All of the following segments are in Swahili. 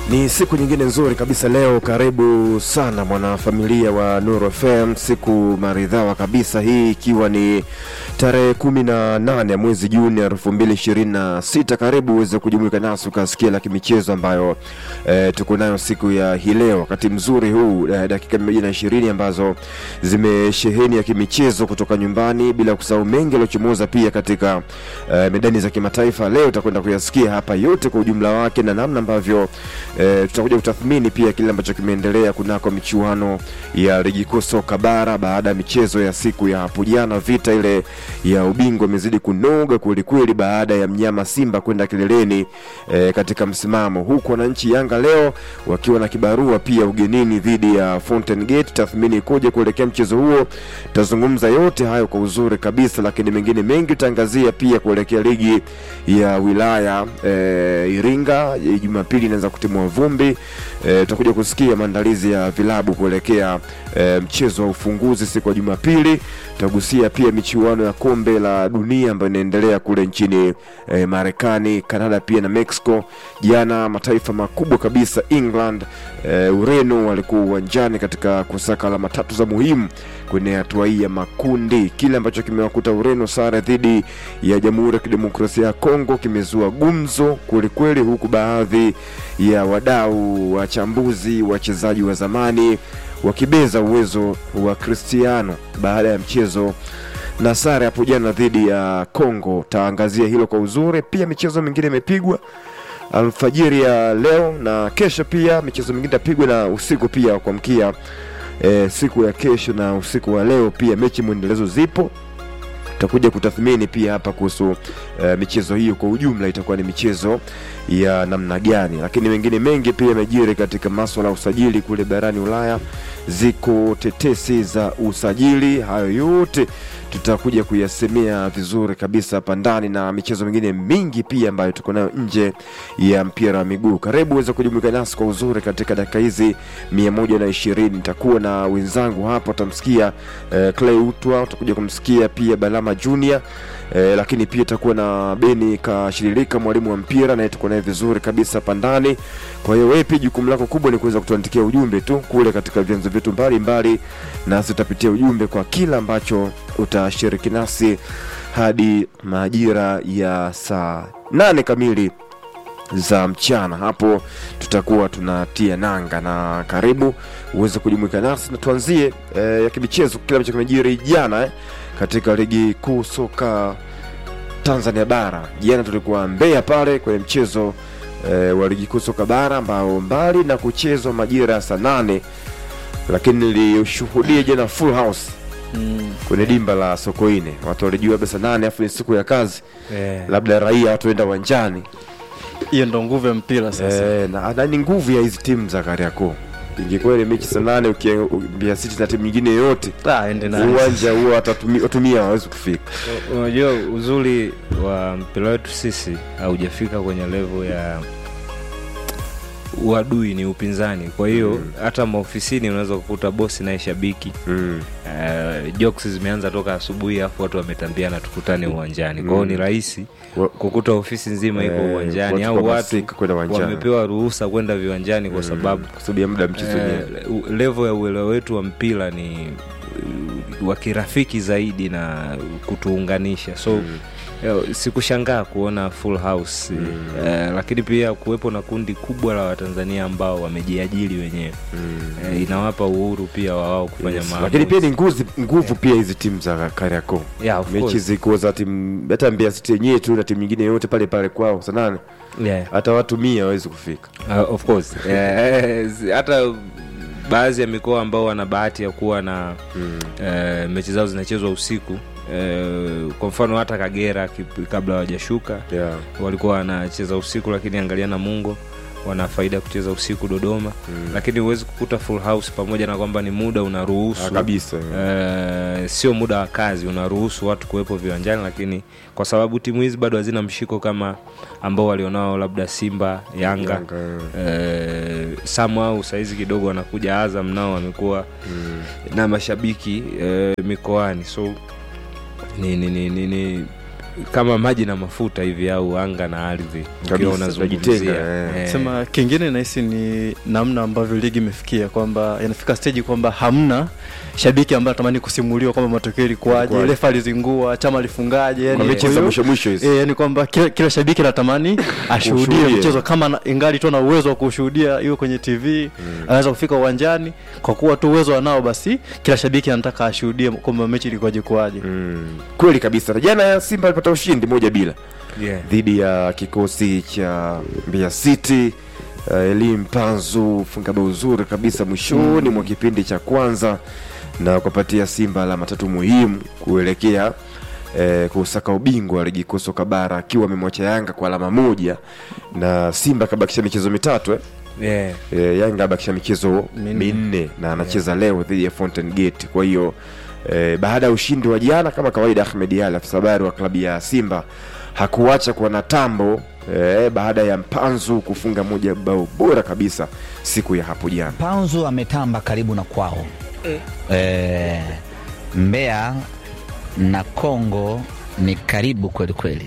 Ni siku nyingine nzuri kabisa leo. Karibu sana mwanafamilia wa Nuru FM, siku maridhawa kabisa hii, ikiwa ni tarehe kumi na nane ya mwezi Juni elfu mbili ishirini na sita. Karibu uweze kujumuika nasi ukasikia la kimichezo ambayo eh, tuko nayo siku ya hii leo, wakati mzuri huu eh, dakika mia moja na ishirini ambazo zimesheheni ya kimichezo kutoka nyumbani, bila kusahau mengi yaliyochomoza pia katika eh, medani za kimataifa. Leo utakwenda kuyasikia hapa yote kwa ujumla wake na namna ambavyo E, tutakuja kutathmini pia kile ambacho kimeendelea kunako michuano ya ligi kuu soka bara baada ya michezo ya siku ya hapo jana. Vita ile ya ubingwa imezidi kunoga kwelikweli baada ya mnyama Simba kwenda kileleni e, katika msimamo, huku wananchi Yanga leo wakiwa na kibarua pia ugenini dhidi ya Fountain Gate. Tathmini ikoje kuelekea mchezo huo? Tutazungumza yote hayo kwa uzuri kabisa, lakini mengine mengi tutaangazia pia kuelekea ligi ya wilaya e, Iringa. Jumapili inaanza kutimua vumbi e, tutakuja kusikia maandalizi ya vilabu kuelekea e, mchezo wa ufunguzi siku ya Jumapili. Tutagusia pia michuano ya kombe la dunia ambayo inaendelea kule nchini e, Marekani, Kanada pia na Mexico. Jana mataifa makubwa kabisa England, e, Ureno walikuwa uwanjani katika kusaka alama tatu za muhimu kwenye hatua hii ya makundi. Kile ambacho kimewakuta Ureno sare dhidi ya Jamhuri ya Kidemokrasia ya Kongo kimezua gumzo kwelikweli, huku baadhi ya wadau, wachambuzi, wachezaji wa zamani wakibeza uwezo wa Cristiano baada ya mchezo na sare hapo jana dhidi ya Kongo. Taangazia hilo kwa uzuri. Pia michezo mingine imepigwa alfajiri ya leo na kesho, pia michezo mingine itapigwa na usiku pia kwa mkia e, siku ya kesho na usiku wa leo pia mechi mwendelezo zipo tutakuja kutathmini pia hapa kuhusu uh, michezo hiyo kwa ujumla itakuwa ni michezo ya namna gani, lakini mengine mengi pia yamejiri katika maswala ya usajili kule barani Ulaya. Ziko tetesi za usajili, hayo yote tutakuja kuyasemea vizuri kabisa hapa ndani, na michezo mingine mingi pia ambayo tuko nayo nje ya mpira wa miguu. Karibu uweze kujumuika nasi kwa uzuri katika dakika hizi mia moja na ishirini. Nitakuwa na wenzangu hapa, utamsikia uh, Clay Utwa, utakuja kumsikia pia Balama Junior eh, lakini pia itakuwa na Beni Kashiririka, mwalimu wa mpira, naye tuko naye vizuri kabisa hapa ndani. Kwa hiyo wewe pia jukumu lako kubwa ni kuweza kutuandikia ujumbe tu kule katika vyanzo vyetu mbalimbali, nasi tutapitia ujumbe kwa kila ambacho utashiriki nasi hadi majira ya saa nane kamili za mchana. Hapo tutakuwa tunatia nanga, na karibu uweze kujumuika nasi na tuanzie eh, ya kimichezo, kile ambacho kimejiri jana eh, katika ligi kuu soka Tanzania bara. Jana tulikuwa Mbeya pale kwenye mchezo e, wa ligi kuu soka bara ambao mbali na kuchezwa majira ya saa nane, lakini nilishuhudia jana full house Mm. kwenye dimba la Sokoine. Watu walijua labda saa nane afu ni siku ya kazi, Eh, labda raia watu waenda uwanjani hiyo ndo nguvu ya mpira sasa. e, na, na ni nguvu ya hizi timu za Kariakoo. Ingekuwa ile mechi saa nane ukiambia City na timu nyingine yoyote Ah, ende na uwanja huo watatumia watumia hawezi kufika. Unajua uzuri wa mpira wetu sisi haujafika kwenye level ya uadui, ni upinzani. Kwa hiyo hata maofisini unaweza kukuta bosi naye shabiki mm. uh, jokes zimeanza toka asubuhi, afu watu wametambiana tukutane uwanjani. Kwa hiyo ni rahisi Wa- kukuta ofisi nzima iko Eh, uwanjani watu au watu kuhamasika kwenda uwanjani. wamepewa ruhusa kwenda viwanjani kwa sababu kwa sababu ya muda wa mchezo wenyewe. eh, u- level ya uelewa wetu wa mpira ni uh, wa kirafiki zaidi na kutuunganisha so eh, sikushangaa kuona full house eh, lakini pia kuwepo na kundi kubwa la watanzania ambao wamejiajiri wenyewe eh, inawapa uhuru pia wa wao kufanya Yes. maamuzi. lakini pia ni nguzi, nguvu pia hizi timu za Kariakoo Yeah, of mechi course. ziko za timu hata Mbeya City yenyewe tu na timu nyingine yote pale pale kwao saa nane yeah. hata watu mia hawezi kufika Uh, of course Eh, hata baadhi ya mikoa ambao wana bahati ya kuwa na eh, mechi zao zinachezwa usiku eh, kwa mfano hata Kagera kip- kabla hawajashuka yeah. walikuwa wanacheza usiku, lakini angalia Namungo wana faida ya kucheza usiku Dodoma lakini huwezi kukuta full house, pamoja na kwamba ni muda unaruhusu Ah, kabisa Eh, sio muda wa kazi unaruhusu watu kuwepo viwanjani, lakini kwa sababu timu hizi bado hazina mshiko kama ambao walionao labda Simba, Yanga, Yanga, eh, somehow saizi kidogo wanakuja Azam nao wamekuwa na mashabiki eh, mikoani so ni, ni, ni, ni, ni kama maji na mafuta hivi au anga na ardhi ukiwa Kabisa, unazungumzia tunajitenga, eh. Eh, sema kingine nahisi ni namna ambavyo ligi imefikia kwamba inafika stage kwamba hamna shabiki ambaye anatamani kusimuliwa kwamba matokeo ilikuwaje Ilikuwaje. refa alizingua chama alifungaje yani kwa mechi kwa za hiyo- mwisho mwisho hizi E, yani kwamba kila, kila shabiki anatamani ashuhudie Kushuhudia. mchezo kama na, ingali tu na uwezo wa kushuhudia iwe kwenye TV anaweza kufika uwanjani kwa kuwa tu uwezo anao, basi kila shabiki anataka ashuhudie kwamba mechi ilikuwaje kuwaje. Mm, kweli kabisa Na jana simba alipata ushindi moja bila yeah. dhidi ya kikosi cha Mbeya City. Uh, Elim Panzu funga bao zuri kabisa mwishoni mwa kipindi cha kwanza na kupatia Simba alama tatu muhimu kuelekea eh, kusaka ubingwa wa ligi kuu soka bara akiwa amemwacha Yanga kwa alama moja na Simba akabakisha michezo mitatu eh? Yeah. e, Yanga abakisha michezo Minne. minne na anacheza leo dhidi ya Fountain Gate. Kwa hiyo e, baada ya ushindi wa jana, kama kawaida, Ahmed Ally afisa habari wa klabu ya Simba hakuacha kuwa na tambo e, baada ya Mpanzu kufunga moja bao bora kabisa siku ya hapo jana. Panzu ametamba karibu na kwao e, Mbeya na Kongo ni karibu kweli kweli.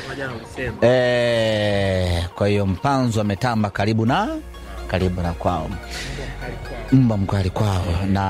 E, kwa hiyo Mpanzu ametamba karibu na karibu na kwao, mbwa mkali kwao,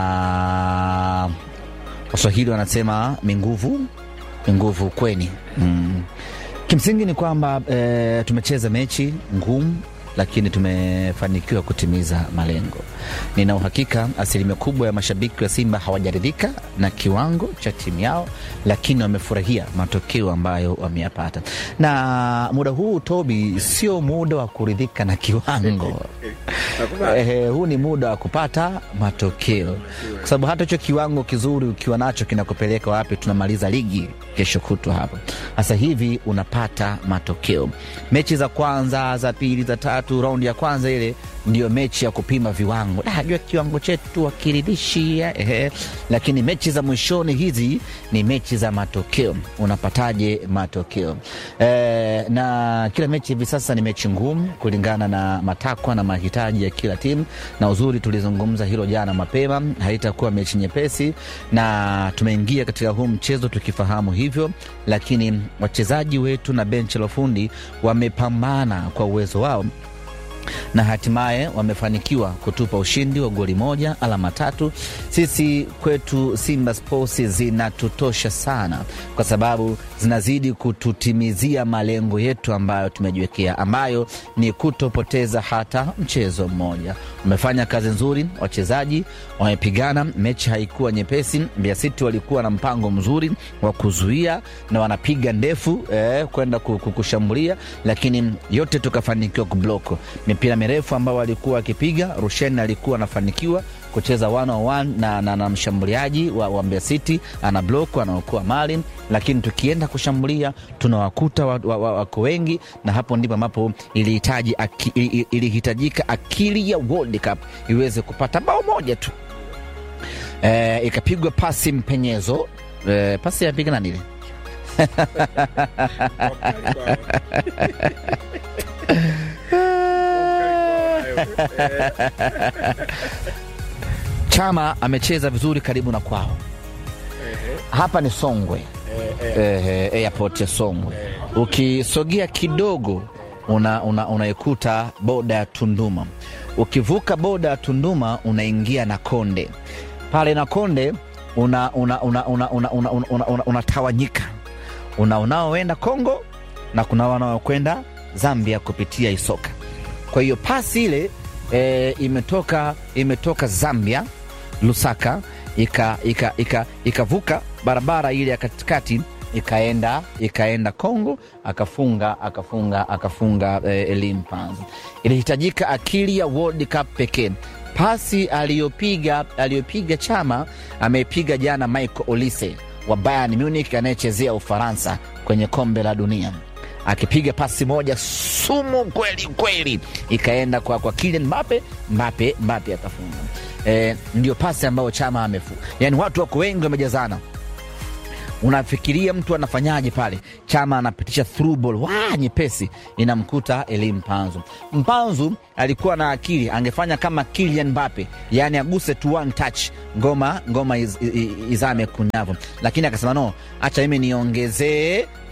na Waswahili wanasema minguvu minguvu ukweni. Mm. Kimsingi ni kwamba e, tumecheza mechi ngumu lakini tumefanikiwa kutimiza malengo. Nina uhakika asilimia kubwa ya mashabiki wa Simba hawajaridhika na kiwango cha timu yao, lakini wamefurahia matokeo ambayo wameyapata. Na muda huu Tobi, sio muda wa kuridhika na kiwango eh, huu ni muda wa kupata matokeo, kwa sababu hata hicho kiwango kizuri ukiwa nacho kinakupeleka wapi? Tunamaliza ligi kesho kutwa hapa. Sasa hivi unapata matokeo. Mechi za kwanza, za pili, za tatu, raundi ya kwanza ile ndio mechi ya kupima viwango. Ah, jua kiwango chetu akiridhishi, eh, lakini mechi za mwishoni hizi ni mechi za matokeo. Unapataje matokeo? Eh, na kila mechi hivi sasa ni mechi ngumu kulingana na matakwa na mahitaji ya kila timu, na uzuri tulizungumza hilo jana mapema, haitakuwa mechi nyepesi, na tumeingia katika huu mchezo tukifahamu hivyo, lakini wachezaji wetu na benchi la ufundi wamepambana kwa uwezo wao na hatimaye wamefanikiwa kutupa ushindi wa goli moja alama tatu. Sisi kwetu Simba Sports zinatutosha sana, kwa sababu zinazidi kututimizia malengo yetu ambayo tumejiwekea, ambayo ni kutopoteza hata mchezo mmoja. Wamefanya kazi nzuri, wachezaji wamepigana, mechi haikuwa nyepesi. Mbeya City walikuwa na mpango mzuri wa kuzuia na wanapiga ndefu eh, kwenda ku- ku- kushambulia, lakini yote tukafanikiwa kubloko mipira mirefu ambao walikuwa wakipiga. Rushen alikuwa anafanikiwa kucheza one on one na, na, na mshambuliaji wa, wa Mbeya City ana block anaokoa mali, lakini tukienda kushambulia tunawakuta wako wa, wa, wako wengi, na hapo ndipo ambapo ilihitaji aki, ili- ilihitajika akili ya World Cup iweze kupata bao moja tu. E, ikapigwa pasi mpenyezo e, pasi yapiga nani ile Chama amecheza vizuri karibu na kwao. Hapa ni Songwe, eh, airport ya Songwe. Ukisogea kidogo una, una, unaikuta boda ya Tunduma. Ukivuka boda ya Tunduma unaingia na Konde pale na Konde una, una, una, una, una, una, una, una, una, unatawanyika una unaoenda Kongo na kuna wanaokwenda Zambia kupitia Isoka. Kwa hiyo pasi ile e, imetoka imetoka Zambia Lusaka ika ika ika ikavuka barabara ile ya katikati ikaenda ikaenda Kongo akafunga akafunga akafunga e, Elim Panzu. Ilihitajika akili ya World Cup pekee. Pasi aliyopiga aliyopiga Chama amepiga jana Michael Olise wa Bayern Munich anayechezea Ufaransa kwenye kombe la dunia akipiga pasi moja sumu kweli kweli, ikaenda kwa, kwa Kylian Mbappe, Mbappe Mbappe akafunga. E, ndio pasi ambayo Chama amefunga. Yani watu wako wengi wamejazana, unafikiria mtu anafanyaje pale? Chama anapitisha through ball wa nyepesi, inamkuta Elim Mpanzu. Mpanzu alikuwa na akili, angefanya kama Kylian Mbappe, yani aguse tu one touch, ngoma ngoma iz, iz, izame kunyavu, lakini akasema no, acha mimi niongezee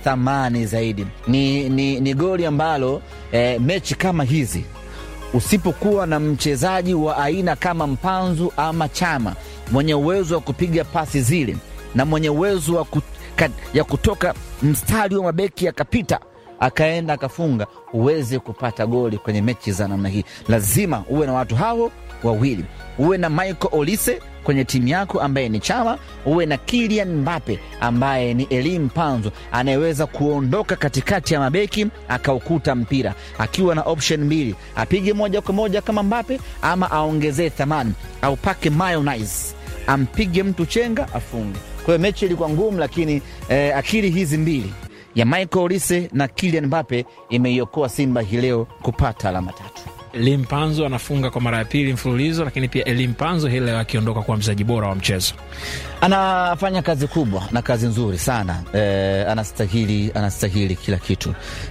thamani zaidi. Ni, ni, ni goli ambalo eh, mechi kama hizi usipokuwa na mchezaji wa aina kama Mpanzu ama Chama mwenye uwezo wa kupiga pasi zile na mwenye uwezo wa ku, ka, ya kutoka mstari wa mabeki akapita akaenda akafunga, uweze kupata goli kwenye mechi za namna hii, lazima uwe na watu hao wawili, uwe na Michael Olise kwenye timu yako ambaye ni Chama, uwe na Kylian Mbappe ambaye ni Elie Mpanzu anayeweza kuondoka katikati ya mabeki akaukuta mpira akiwa na option mbili, apige moja kwa moja kama Mbappe ama aongezee thamani au pake mayonnaise ampige mtu chenga afunge. Kwa hiyo mechi ilikuwa ngumu, lakini eh, akili hizi mbili ya Michael Olise na Kylian Mbappe imeiokoa Simba hii leo kupata alama tatu. Elie Mpanzo anafunga kwa mara ya pili mfululizo, lakini pia Elie Mpanzo hii leo akiondoka kuwa mchezaji bora wa mchezo. anafanya kazi kubwa na kazi nzuri sana eh, anastahili anastahili kila kitu,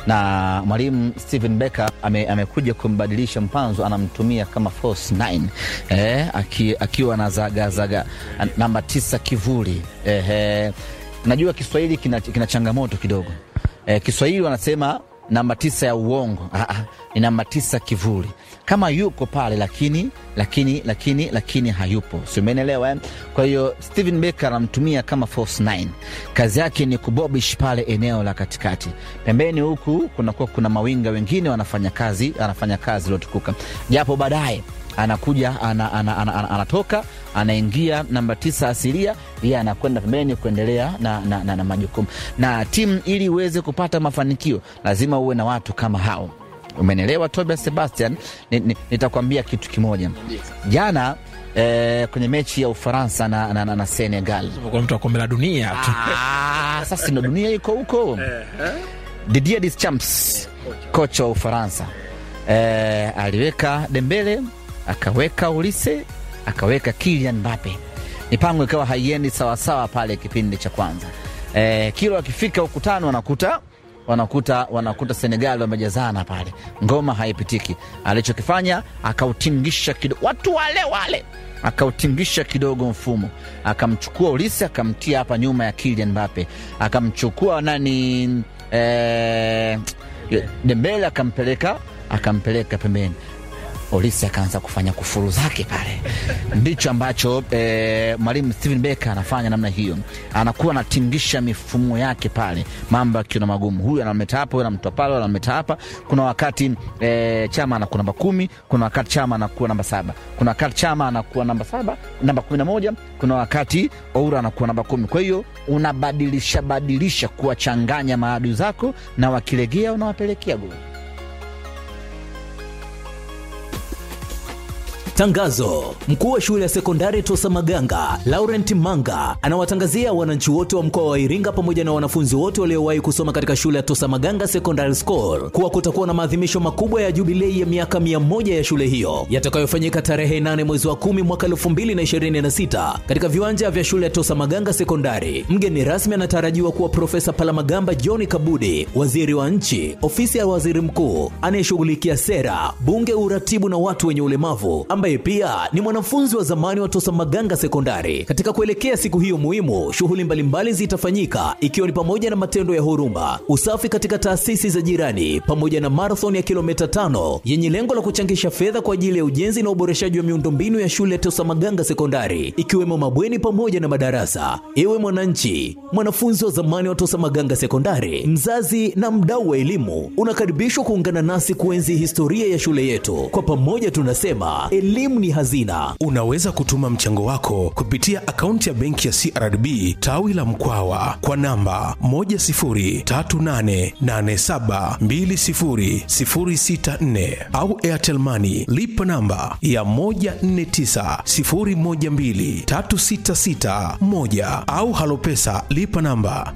na mwalimu Steven Becker ame, amekuja kumbadilisha Mpanzo, anamtumia kama false nine eh, aki, akiwa na zagazaga namba tisa kivuli eh, eh, najua Kiswahili kina, kina changamoto kidogo eh, Kiswahili wanasema namba tisa ya uongo. Ah, ah, ni namba tisa kivuli, kama yuko pale lakini lakini lakini lakini hayupo, si umeelewa eh? Kwa hiyo Steven Becker anamtumia kama false nine, kazi yake ni kubobish pale eneo la katikati. Pembeni huku kunakuwa kuna mawinga wengine wanafanya kazi, anafanya kazi iliyotukuka, japo baadaye anakuja ana, ana, ana, ana, anatoka anaingia namba tisa asilia, yeye anakwenda pembeni kuendelea na, na, na, na majukumu. Na timu ili iweze kupata mafanikio lazima uwe na watu kama hao. Umenelewa Tobias Sebastian? Ni- ni- Nitakwambia kitu kimoja. Jana eh, kwenye mechi ya Ufaransa na, na, na, na Senegal Kwa mtu wa kombe la dunia tu. Ah, sasa ndo dunia iko huko. Didier Deschamps kocha wa Ufaransa eh, aliweka Dembele akaweka Olise akaweka Kylian Mbappe, mipango ikawa haiendi sawasawa pale kipindi cha kwanza. Eh, kila wakifika ukutani wanakuta wanakuta wanakuta Senegal wamejazana pale, ngoma haipitiki. Alichokifanya akautingisha kidogo, watu wale wale akautingisha kidogo mfumo, akamchukua Olise akamtia hapa nyuma ya Kylian Mbappe, akamchukua nani eh, Dembele akampeleka akampeleka pembeni. Olise akaanza kufanya kufuru zake pale. Ndicho ambacho eh, mwalimu Steven Becker anafanya namna hiyo, anakuwa anatingisha mifumo yake pale, mambo akiona magumu. Huyu anamleta hapa, huyu anamtoa pale, anamleta hapa. Kuna wakati eh, Chama anakuwa namba kumi, kuna wakati Chama anakuwa namba saba, kuna wakati Chama anakuwa namba saba, namba kumi na moja, kuna wakati Oura anakuwa namba kumi. Kwa hiyo unabadilisha badilisha kuwachanganya maadui zako, na wakilegea unawapelekea goli. Tangazo: mkuu wa shule ya sekondari Tosa Maganga Laurent Manga anawatangazia wananchi wote wa mkoa wa Iringa pamoja na wanafunzi wote waliowahi kusoma katika shule ya Tosa Maganga Secondary School kuwa kutakuwa na maadhimisho makubwa ya jubilei ya miaka mia moja ya shule hiyo yatakayofanyika tarehe 8 mwezi wa 10 mwaka 2026 katika viwanja vya shule ya Tosa Maganga Sekondari. Mgeni rasmi anatarajiwa kuwa Profesa Palamagamba John Kabudi, waziri wa nchi, ofisi ya waziri mkuu anayeshughulikia sera, bunge, uratibu na watu wenye ulemavu ambaye pia ni mwanafunzi wa zamani wa Tosa Maganga Sekondari. Katika kuelekea siku hiyo muhimu, shughuli mbalimbali zitafanyika ikiwa ni pamoja na matendo ya huruma, usafi katika taasisi za jirani, pamoja na marathon ya kilomita tano yenye lengo la kuchangisha fedha kwa ajili ya ujenzi na uboreshaji wa miundombinu ya shule ya Tosa Maganga Sekondari, ikiwemo mabweni pamoja na madarasa. Ewe mwananchi, mwanafunzi wa zamani wa Tosa Maganga Sekondari, mzazi na mdau wa elimu, unakaribishwa kuungana nasi kuenzi historia ya shule yetu. Kwa pamoja tunasema elimu ni hazina. Unaweza kutuma mchango wako kupitia akaunti ya benki ya CRDB tawi la Mkwawa kwa namba 10388720064 au Airtel Money lipa namba ya 1490123661 au Halopesa lipa namba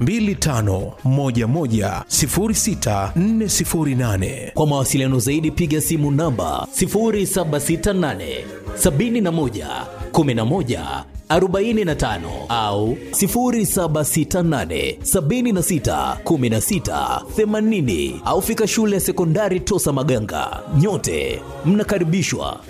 25110648. Kwa mawasiliano zaidi piga simu namba 0768 71 11 45 au 0768 76 16 80 au fika shule ya sekondari Tosa Maganga. Nyote mnakaribishwa.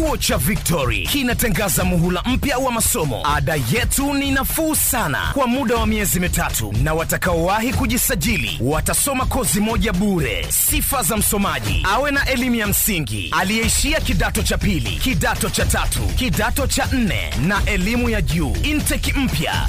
Chuo cha Victory kinatangaza muhula mpya wa masomo. Ada yetu ni nafuu sana kwa muda wa miezi mitatu, na watakaowahi kujisajili watasoma kozi moja bure. Sifa za msomaji: awe na elimu ya msingi, aliyeishia kidato cha pili, kidato cha tatu, kidato cha nne na elimu ya juu. Intake mpya